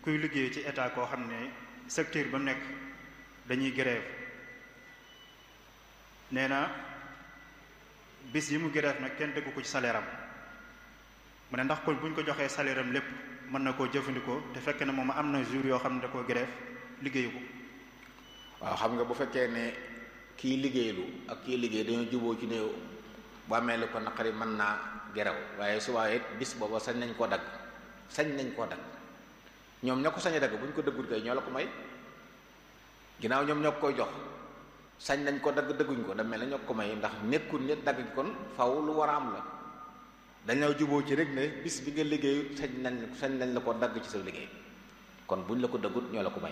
kuy liggéey ci état koo xam ne secteur ba mu nekk dañuy grève nee na bis yi mu grève nag kenn déggu ko ci salaire am mu ne ndax kon bu ñu ko joxee salaire am lépp mën na koo jëfandikoo te fekk na moom am na jour yoo xam ne da koo grève liggéeyu ko waaw xam nga bu fekkee ne kii liggéeylu ak kii liggéey dañoo juboo ci ne bu amee lu ko naqari mën naa gerew waaye subaa it bis booba sañ nañ koo dagg sañ nañ koo dagg ñoom ñoo ko sañ a dagg bu ñu ko dëggut kay ñoo la ko may ginnaaw ñoom ñoo koy jox sañ nañ ko dagg dëgguñ ko da mel ne ñoo ko may ndax nekkul nit dagg kon faw lu war a am la dañoo juboo ci rek ne bis bi nga liggéey sañ nañ sañ nañ la ko dagg ci sa liggéey kon buñ la ko dëggut ñoo la ko may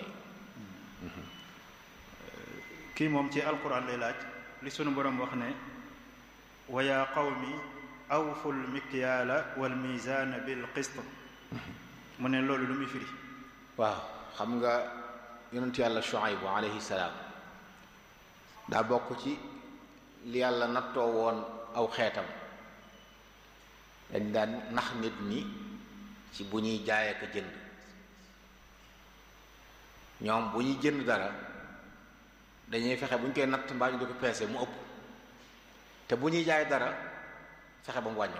kii moom ci alquran lay laaj li sunu borom wax ne wa yaa qawmi awful mikyaala wal mizaana bil qist mu ne loolu lu muy firi waaw xam nga yonentu yàlla Shuaybu alayhi salaam daa bokk ci li yàlla nattoo woon aw xeetam dañ daan nax nit ñi ci bu ñuy jaay ak jënd ñoom bu ñuy jënd dara dañuy fexe bu ñu koy natt mbaa ñu di ko peese mu ëpp te bu ñuy jaay dara fexe ba mu wàññi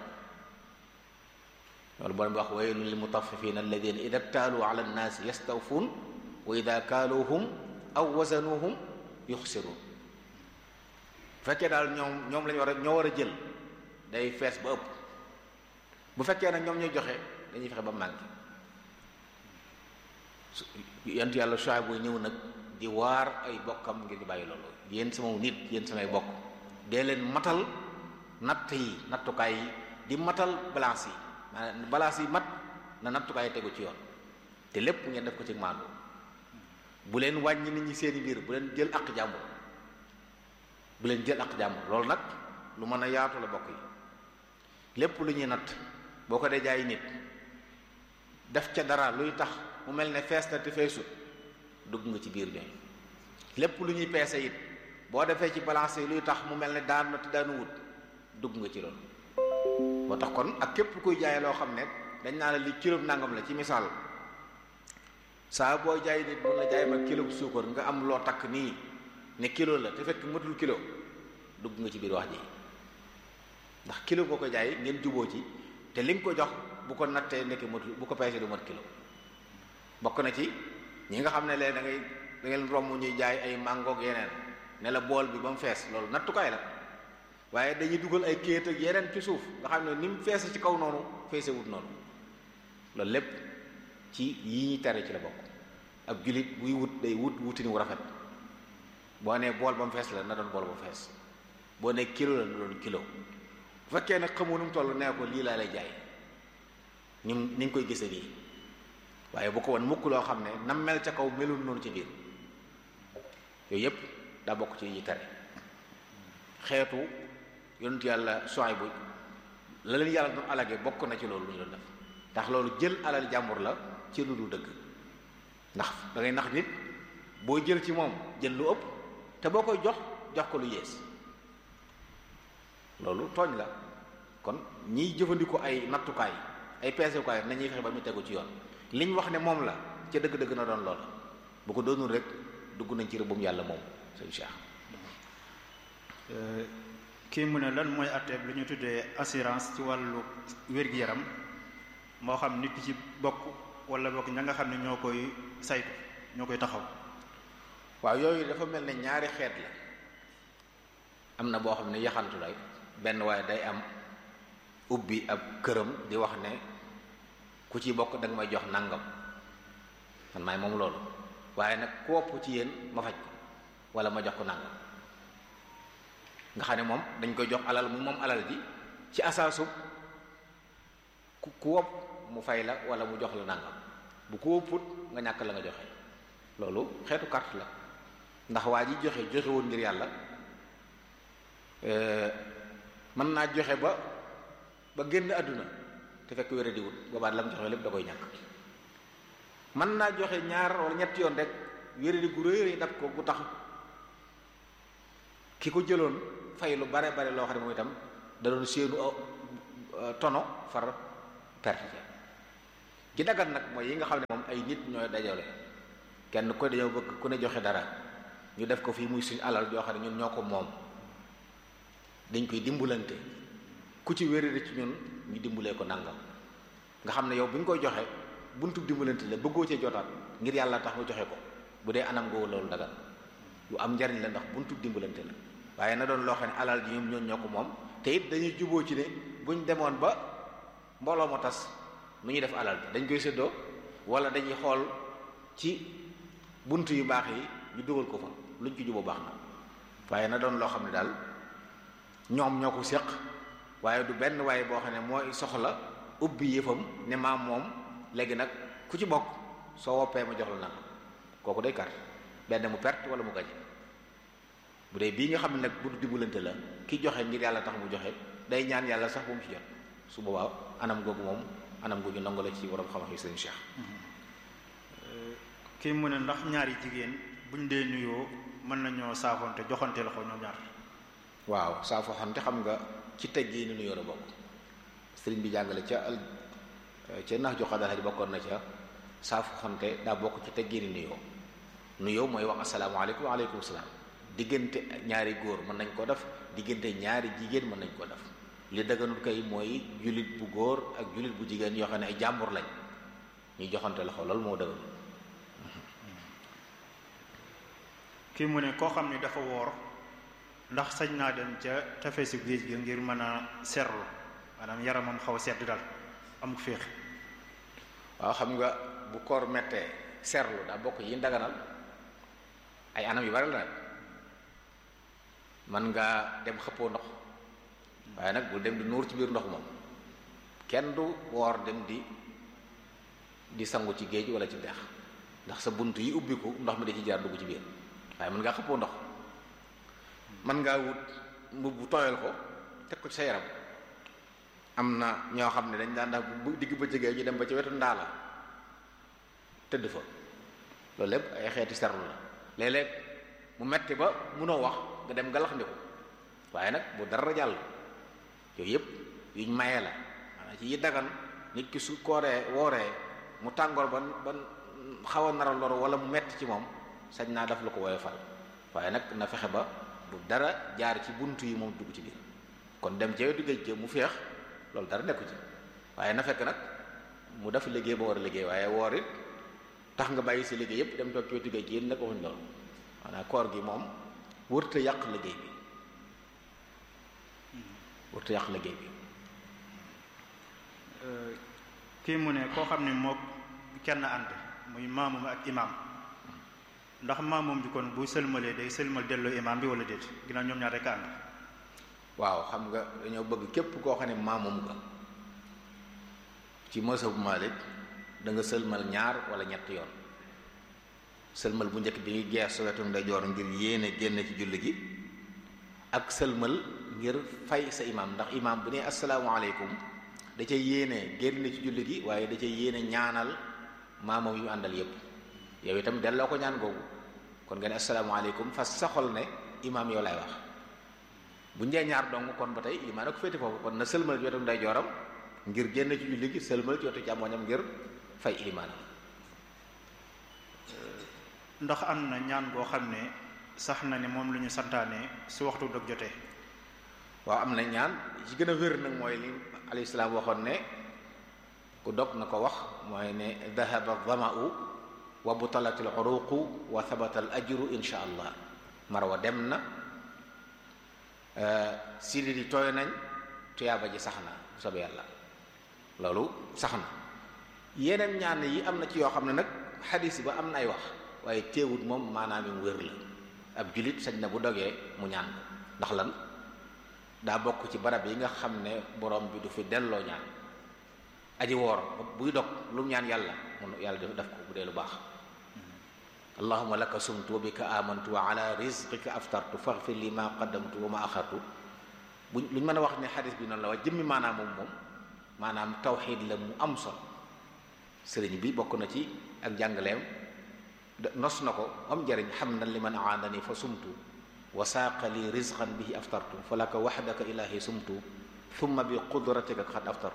ko loolu borom bi wax waylun lil mutaffifina alladina ida ktaaluu ala nnaasi yastawfuun wa ida kaaluuhum aw wazanuhum yuxsiruun bu fekkee daal ñoom ñoom lañu war a ñoo war a jël day fees ba ëpp bu fekkee nag ñoom ñooy joxe dañuy fexe ba manqué su yant yàlla choix bu ñëw nag di waar ay bokkam ngir ñu bàyyi loolu yéen sama nit yéen samay bokk dee leen matal natt yi nattukaay yi di matal balance yi maanaam balance yi mat na nattukaay yi tegu ci yoon te lépp ngeen def ko ci maandu bu leen wàññi nit ñi seeni biir bu leen jël ak jàmbur bu leen jël ak jàmbur loolu nag lu mën a yaatu la bokk yi lépp lu ñuy natt boo ko dee jaay nit def ca dara luy tax mu mel ne fees na te feesut dugg nga ci biir ñooy lépp lu ñuy peese it boo defee ci balance yi luy tax mu mel ne daan na te daanu wut dugg nga ci loolu moo tax kon ak képp kuy jaay loo xam ne dañ naa la li kilo nangam la ci misaal saa boo jaay nit mun la jaay ma kilo bu suukar nga am loo takk nii ne kilo la te fekk matul kilo dugg nga ci biir wax ji ndax kilo boo ko jaay ngeen juboo ci te li nga ko jox bu ko nattee nekk matul bu ko peesee du mat kilo bokk na ci ñi nga xam ne leen da ngay da ngeen romb ñuy jaay ay mangoog yeneen ne la bool bi ba mu fees loolu nattukaay la waaye dañuy dugal ay kéet ak yeneen ci suuf nga xam ne ni mu feese ci kaw noonu feese wut noonu loolu lépp ci yi ñuy tere ci la bokk ab julit buy wut day wut wutini wu rafet boo nee bool ba mu fees la na doon bool ba mu fees boo nee kilo la na doon kilo bu fekkee nag xamoo nu mu toll nee ko lii laa lay jaay ni ni nga koy gisee nii waaye bu ko woon mukk loo xam ne nam mel ca kaw melul noonu ci biir yooyu yépp daa bokk ci yi tere xeetu yonent yàlla Suwaybu la leen yàlla doon alage bokk na ci loolu lu ñu doon def ndax loolu jël alal jàmbur la ci lu dul dëgg ndax da ngay nax nit boo jël ci moom jël lu ëpp te boo koy jox jox ko lu yées loolu tooñ la kon ñiy jëfandikoo ay nattukaay ay peeseukaay nañuy fexe ba mu tegu ci yoon liñ wax ne moom la ca dëgg-dëgg na doon loola bu ko doonul rek dugg nañ ci rëbbum yàlla moom sëñ Cheikh kii mu ne lan mooy atteeb lu ñu tuddee assurance ci wàllu wér-gi-yaram moo xam nit ki ci bokk wala bokk ña nga xam ne ñoo koy saytu ñoo koy taxaw waaw yooyu dafa mel ne ñaari xeet la am na boo xam ne yaxantu lay benn waaye day am ubbi ab këram di wax ne ku ci bokk da nga may jox nangam man maay moom loolu waaye nag ku wopp ci yéen ma faj ko wala ma jox ko nangam nga xam ne moom dañ koy jox alal mu moom alal ji ci asaasu ku ku wopp mu fay la wala mu jox la nangam bu ko wopput nga ñàkk la nga joxe loolu xeetu carte la ndax waa ji joxe joxe woon ngir yàlla mën naa joxe ba ba génn àdduna te fekk wéra di wut boobaat la mu joxe lépp da koy ñàkk mën naa joxe ñaar wala ñetti yoon rek wéra di gu réy dab ko gu tax ki ko jëloon fay lu bare bare loo xam ne moom itam da doon séenu tono far perte ki dagan nag mooy yi nga xam ne moom ay nit ñooy dajale kenn ko dañoo bëgg ku ne joxe dara ñu def ko fii muy suñu alal joo xam ne ñun ñoo ko moom dañ koy dimbalante ku ci wéradi ci ñun ñu dimbalee ko nangam nga xam ne yow bi nga koy joxe buntu dimbalante la bëggoo cee jotaat ngir yàlla tax nga joxe ko bu dee anam googu loolu dagan lu am njariñ la ndax buntu dimbalante la waaye na doon loo xam ne alal ji ñoom ñoon ñoo ko moom te it dañuy juboo ci ne buñ demoon ba mbooloo ma tas nu ñuy def alal bi dañ koy séddoo wala dañuy xool ci bunt yu baax yi ñu dugal ko fa luñ ci juboo baax na waaye na doon loo xam ne daal ñoom ñoo ko séq waaye du benn waaye boo xam ne mooy soxla ubbi yëfam ne maam moom léegi nag ku ci bokk soo woppee ma jox la nag kooku day kar benn mu perte wala mu gañe bu dee bii nga xam ne nag bu dimbalante la ki joxe ngir yàlla tax mu joxe day ñaan yàlla sax bu mu ci jot su boobaa anam googu moom anam gu ñu nangu la ci borom xam-xam yi sëñ Cheikh. kii mu ne ndax ñaari jigéen buñ dee nuyoo mën nañoo saafonte joxante loxo ñoom ñaar. waaw saafoxante xam nga ci teggii ni nuyoo la bokk sëriñ bi jàngale ca al ca nax jox xadara ji bokkoon na ca saafoxante daa bokk ci teggii ni nuyoo nuyoo mooy wax asalaamaaleykum wa aleykum salaam diggante ñaari góor mën nañ koo def diggante ñaari jigéen mën nañ koo def li dëgganul kay mooy jullit bu góor ak jullit bu jigéen yoo xam ne ay jàmbur lañ ñuy joxante loxo loolu moo dëgganul kii mu ne koo xam ne dafa woor ndax sañ naa dem ca tefesu géej gi ngir mën a seerlu maanaam yaramam xaw a sedd daal amuk féex waaw xam nga bu koor mettee seerlu daa bokk yi daganal ay anam yu bari la nag mën ngaa dem xëppoo ndox waaye nag bul dem di nuur ci biir ndox moom kenn du woor dem di di sangu ci géej wala ci dex ndax sa bunt yi ubbiku ndox mi da ci jaar dugg ci biir waaye mën ngaa xëppoo ndox mën ngaa wut mbubb bu tooyal ko teg ko ci sa yaram am na ñoo xam ne dañ daan ndax bu digg bëccëgee ñu dem ba ci wetu ndaala tëdd fa loolu lépp ay xeeti serlu la léeg-léeg mu metti ba munoo wax nga dem nga lax ndiku waaye nag bu dara jàll yooyu yëpp yuñ maye la maanaam ci yi dagan nit ki su kooree wooree mu tàngoor ban ban xaw a nara lor wala mu metti ci moom sañ naa daf la ko woyofal waaye nag na fexe ba bu dara jaar ci bunt yi moom dugg ci biir kon dem ca wetu géej mu feex loolu dara nekku ci waaye na fekk nag mu def liggéey ba war a liggéey waaye woor it tax nga bàyyi si liggéey yëpp dem toog ci wetu géej gi yéen nag waxuñ loolu maanaam koor gi moom wërta yàq liggéey bi wërta yàq liggéey bi kii mu ne koo xam ne moo kenn ànd muy maamum ak imaam ndax maamum bi kon bu sëlmalee day sëlmal delloo imaam bi wala déet ginnaaw ñoom ñaar rek ànd waaw xam nga dañoo bëgg képp koo xam ne maamum nga ci mësabu Maalik da nga sëlmal ñaar wala ñett yoon sëlmal bu njëkk bi ngi gees sa wetu ndeyjoor ngir yéene génn ci julli gi ak sëlmal ngir fay sa imaam ndax imaam bu ne asalaamaaleykum da ca yéene génn ci julli gi waaye da ca yéene ñaanal maamam yu àndal yépp yow itam delloo ko ñaan googu kon nga ne asalaamaaleykum fas sa xol ne imaam yow lay wax bu njee ñaar dong kon ba tey imaam ko féete foofu kon na sëlmal ci wetu ndeyjooram ngir génn ci julli gi sëlmal ci wetu càmmoñam ngir fay imaanam ndax am na ñaan goo xam ne sax na ne moom lu ñu santaane su waxtu dog jotee waaw am na ñaan ci gën a wér nag mooy li alayhi salaam waxoon ne ku dog na ko wax mooy ne dahaba dhama'u wa butalat al uruqu wa thabata al ajru insha allah marwa dem na sidi di tooy nañ tuyaaba ji sax na bu soobee yàlla loolu sax na yeneen ñaan yi am na ci yoo xam ne nag xadis ba am na ay wax waaye teewut moom maanaam mu wér la ab julit sañ na bu dogee mu ñaan ko ndax lan daa bokk ci barab yi nga xam ne borom bi du fi delloo ñaan aji woor buy dog lu mu ñaan yàlla mun yàlla def def ko bu dee lu baax allahuma laka sumtu wa bika amantu wa ala rizqika aftartu faghfir li ma qaddamtu wa ma axartu bu lu ñu mën a wax ne xadis bi noonu la wax jëmmi maanaam moom moom maanaam tawxiid la mu am solo sëriñ bi bokk na ci ak jàngaleem nos na ko am njariñ xam na li man aadani fa sumtu wa saaqa li rizqan bihi aftartu fa laka waxdaka ilahi sumtu thumma bi qudratika qad aftartu